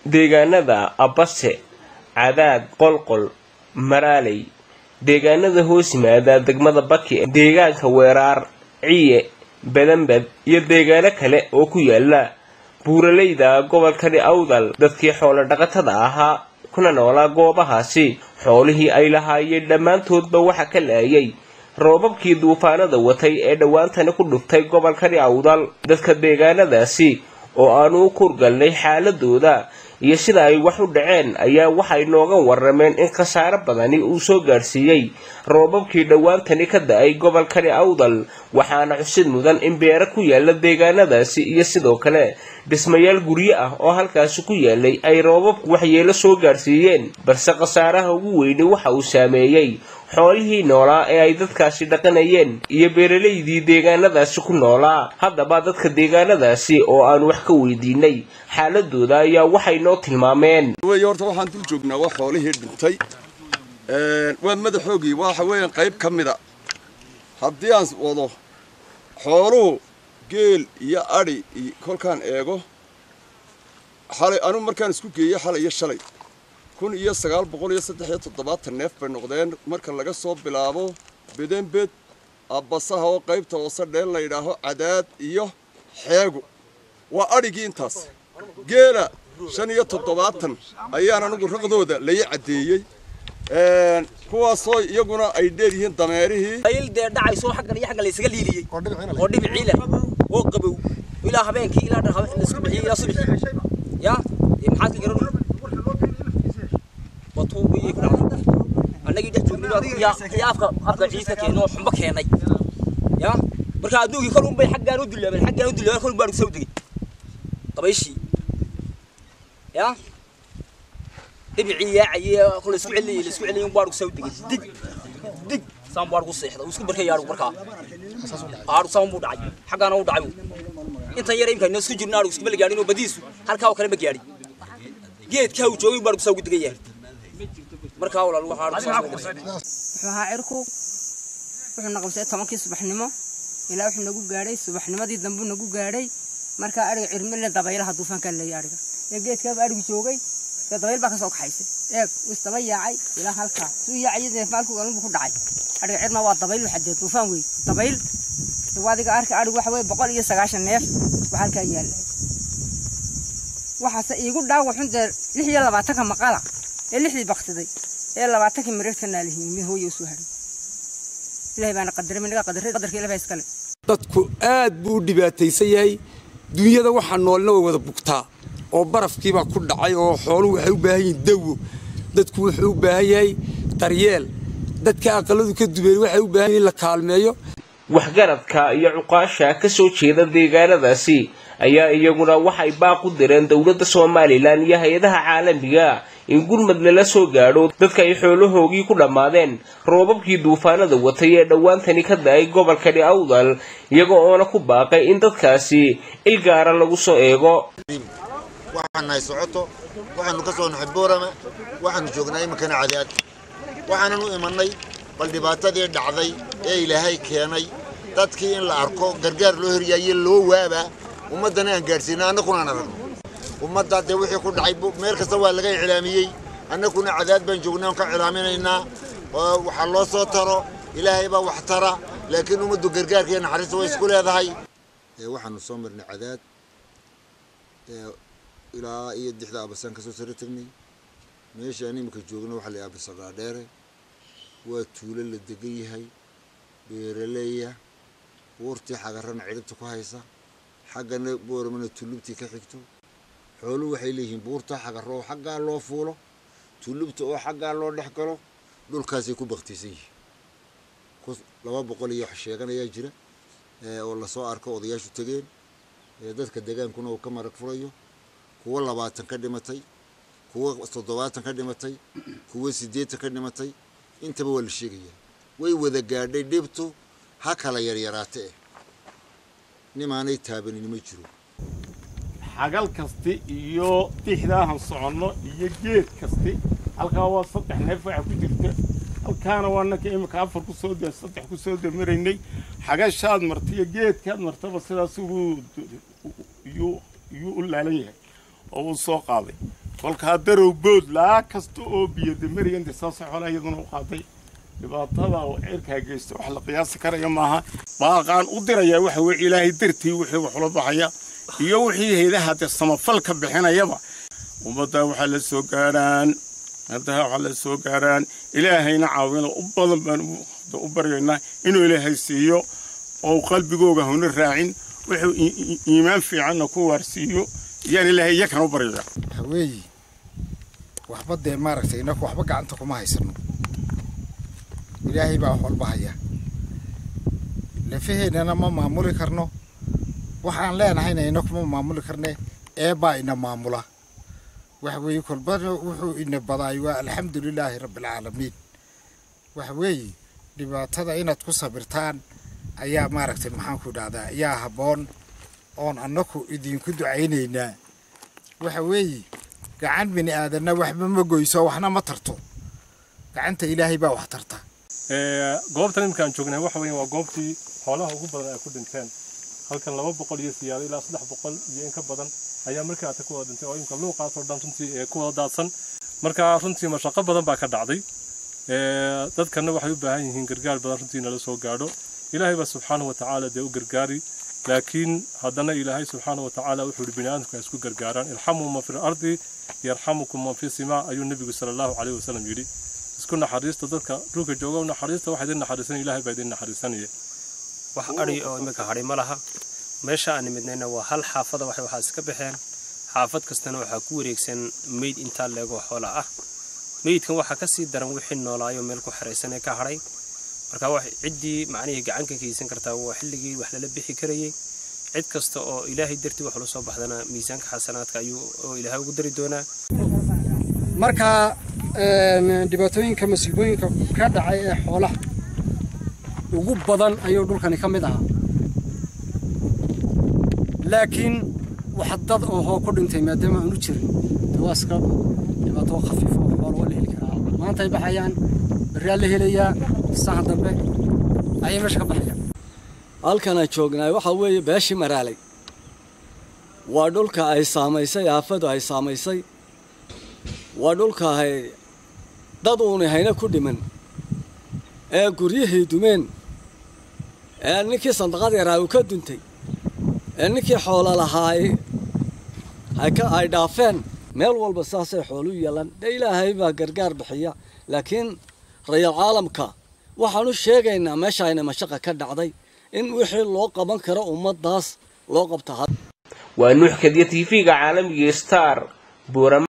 deegaanada abase cadaad qolqol maraaley deegaanada hoos yimaada degmada baki deegaanka weeraar ciye badanbad iyo deegaano kale oo ku yaala buuraleyda gobolkani awdal dadkii xoolo dhaqatada ahaa kuna noolaa goobahaasi xoolihii ay lahaayeen dhammaantoodba waxa ka laayay roobabkii duufaanada watay ee dhowaantani ku dhuftay gobolkani awdal dadka deegaanadaasi oo aanu u kurgalnay xaaladooda iyo sida ay wax u dhaceen ayaa waxay nooga warameen in khasaare badani uu soo gaadhsiiyey roobabkii dhowaantani ka da-ay gobolkani awdal waxaana xusid mudan in beero ku yaala deegaanadaasi iyo sidoo kale dhismayaal guryo ah oo halkaasi ku yaalay ay roobabku waxyeelo soo gaadhsiiyeen balse khasaaraha ugu weyni waxa uu saameeyey xoolihii noolaa ee ay dadkaasi dhaqanayeen iyo beeralaydii deegaanadaasi ku noolaa haddaba dadka deegaanadaasi oo aan wax ka weydiinay xaaladooda ayaa waxay noo tilmaameen wey horta waxaan dul joognaa waa xoolihii dhintay waa madaxoogii waxa weeyaan qayb ka mida haddii aan wado xooluhu geel iyo adhi iyo kolkaan eego xalay anugu markaan isku geeyey xalay iyo shalay kun iyo sagaal boqol iyo saddex iyo toddobaatan neef bay noqdeen marka laga soo bilaabo bedenbed abbasaha oo qaybta hoose dheel la yidhaaho cadaad iyo xeegu waa adhigii intaas geela shan iyo toddobaatan ayaan anugu raqdooda layi caddeeyey kuwaasoo iyaguna ay dheer yihiin dameerihii ayl dee dhacayso xaggan iyo xaggan laysaga liiliyey oo dhibicii leh oo qabow ilaa habeenkii ilaa laisku bixiyey ilaa subaxii ya maxaad ka garan watuugiyay ku dhacday annagii dhex joognay yaa afka afka ciidka keenay oo xumbo keenay ya marka adduunkii kol unbay xaggaan u dullaabeen xaggaan u dullaabeen kol baan soo degay dabayshii ya dhibicii yaacayay kol isku celiyay isku celiyay baan soo degay dig dig saan baan ku seexday isku barkay yaar markaa aaru saan buu dhacay xaggaana uu dhacay inta yar imka isku jirnaa isku bal gaadhin oo badiisu halkaa oo kale ma gaadhin geedka uu joogay baan soo gudgay yaar markaa walaal waxa wuxuu ahaa cirku wuxuu naqabsay tobankii subaxnimo ilaa wuxuu nagu gaadhay subaxnimadii dambu nagu gaadhay markaa ariga cirmile dabaylaha duufaankaa leeyay ariga ee geedkaaba arigu joogay dee dabayl baa ka soo kaxaysay eeg isdaba yaacay ilaa halkaa suu yaacay dee maalku galunbu ku dhacay ariga cirma waa dabayl waxadee duufaan wey dabayl adiga arka arigu waxa weye boqol iyo sagaashan neef waa halkaa yaalla waxaase iigu dhaawaxun dee lix iyo labaatanka maqala ee lixdii baktiday ee labaatankii mareerka naalihiin mid hooyo usoo haray ilahay baana qadaray minaga qadaray qadarka ilahay baa iskale dadku aad buu u dhibaataysan yahay dunyada waxaa noolna way wada bugtaa oo barafkiibaa ku dhacay oo xooluhu waxay u baahan yihiin dawo dadku wuxuu u baahan yahay daryeel dadka aqaladu ka dubeen waxay u baahan yihin in la kaalmeeyo waxgaradka iyo cuqaasha ka soo jeeda deegaanadaasi ayaa iyaguna waxay baaq u direen dowladda somalilan iyo hay-adaha caalamiga in gurmad lala soo gaadho dadka ay xoolahoogii ku dhammaadeen roobabkii duufaanada watay ee dhowaantani ka da-ay gobolkani awdal iyaga oona ku baaqay in dadkaasi il gaara lagu soo eego waxaan nahay socoto waxaanu ka soo naxay boorama waxaanu joognaa iminkana cadaad waxaanan u imannay bal dhibaatadii dhacday ee ilaahay keenay dadkii in la arko gargaar loo hiryaaye loo waaba ummaddana aan gaadhsiina annakuna aan aragno ummadda dee wixii ku dhacay meel kasta waa laga iclaamiyey annakuna cadaad baan joognaa on ka iclaaminaynaa waxaa loo soo taro ilaahay baa wax tara laakiin ummaddu gargaarka iyo naxariista way isku leedahay waxaanu soo marnay cadaad ilaa iyo dixda abasaan kasoo sare tagnay meeshaan iminka joogna waxaa la abasaqaadheere waa tuulo la degan yahay beeraleeya buurtii xagarana cidhibta ku haysa xaggana booramana tullubtii ka xigto xooluhu waxay leeyihiin buurta xagarro oo xaggaa loo fuulo tullubta oo xaggaa loo dhex galo dhulkaasay ku baktaysan yihiin laba boqol iyo wax sheeganayaa jira oo lasoo arko odayaashu tegeen dadka degaankuna uu ka marag furayo kuwo labaatan ka dhimatay kuwo toddobaatan ka dhimatay kuwo siddeetan ka dhimatay intaba waa la sheegayaa way wada gaadhay dhibtu ha kala yaryaraate eh nimaanay taabanin ma jiro xagal kasti iyo dixdaahan soconno iyo geed kasti halkaa waa saddex neef waxa ku jirta halkaana waa nanka imika afar ku soo de saddex ku soo damaraynay xagashaad marta iyo geedkaad martaba sidaas uu yuu yuu u laalan yahay oo uu soo qaaday kolkaa darow bood laa kasta oo biyodamariya intay saasay xoolaha iyaduna u qaaday dhibaatada oo ceerkaa geysta wax la qiyaasi karaya maaha baaqaan u dirayaa waxa weye ilaahay dartii wixii wax ula baxaya iyo wixii haydaha dee samafal ka bixinayaba ummaddaa waxaa la soo gaarhaan haddaa waxaa la soo gaarhaan ilaahayna caawina u badan baan u baryaynaa inuu ilaahay siiyo oo qalbigooga huna raacin wuxuu iimaan fiicanna ku waarsiiyo yaan ilaahay iyakan u baryaya waxa weeye waxba dee maaragtay inaku waxba gacanta kuma haysano ilaahay baa wax walba haya lafaheennana ma maamuli karno waxaan leenahayna inakuma maamuli karne eebbaa ina maamula waxa weeye kolbana wuxuu ina badaay waa alxamdu lilaahi rabbialcaalamiin waxa weeye dhibaatada inaad ku sabirtaan ayaa maaragtay maxaanku idhahdaa ayaa habboon oon annaku idinku ducaynaynaa waxa weeye gacan bini aadanna waxba ma goyso waxna ma tarto gacanta ilaahay baa wax tarta goobtan iminkaan joognay waxa weeye waa goobtii xoolaha ugu badan ay ku dhinteen halkan laba boqol iyo siyaado ilaa saddex boqol iyo in ka badan ayaa markii aata ku wada dhintay oo imika luuqaasoo dhan runtii ee ku wada daadsan marka runtii mashaqo badan baa ka dhacday dadkana waxay u baahan yihiin gargaar badan runtii nala soo gaadho ilaahay baa subxaanahu watacaala dee u gargaari laakiin haddana ilaahay subxaanahu watacaala wuxuu yihi biniaadamku ay isku gargaaraan irxamuu man fi lardi yarxamukum man fi simaa ayuu nebigu sala allahu caleyhi wasalam yidhi isku naxariista dadka dhulka jooga u naxariista waxa idin naxariisan ilaahay baa idin naxariisanaya wax adhi oo iminka hadhi ma laha meesha aan nimidnayna waa hal xaafada waxay waxaa iska baxeen xaafad kastana waxaa ku wareegsan meyd intaa leegoo xoola ah meydkan waxaa ka sii daran wixii noolaayo meel ku xeraysan ee ka hadhay marka ciddii macnihii gacan ka geysan kartaa waa xilligii wax lala bixi karayey cid kasta oo ilaahay dartii wax ula soo baxdana miisaanka xasanaadka ayuu oo ilaahay ugu dari doonaa marka dhibaatooyinka masiibooyinka ka dhacay ee xoolaha ugu badan ayuu dhulkani ka mid ahaa laakiin wax dad ohoo ku dhintay maadaama aanu jirin dee waa iska dhibaato khafiif oo xoola waa la heli karaa maanta ay baxayaan berraa la helayaa sahan dambe ayay meesha ka baxayaan halkana joognaay waxaa weeye beeshii maraalay waa dhulka ay saamaysay aafadu ay saamaysay waa dhulka ay dad uuni hayna ku dhiman ee guryihii dumeen ee ninkii sandaqad yaraa uu ka duntay ee ninkii xoolo lahaa ay dhaafeen meel walba saasay xoolu yeelan dee ilaahay baa gargaar bixiya laakiin rayal caalamka waxaanu sheegaynaa meesha ayna mashaqa ka dhacday in wixii loo qaban karo ummaddaas loo qabta waa nuux kadiya tv-ga caalamiga star buurama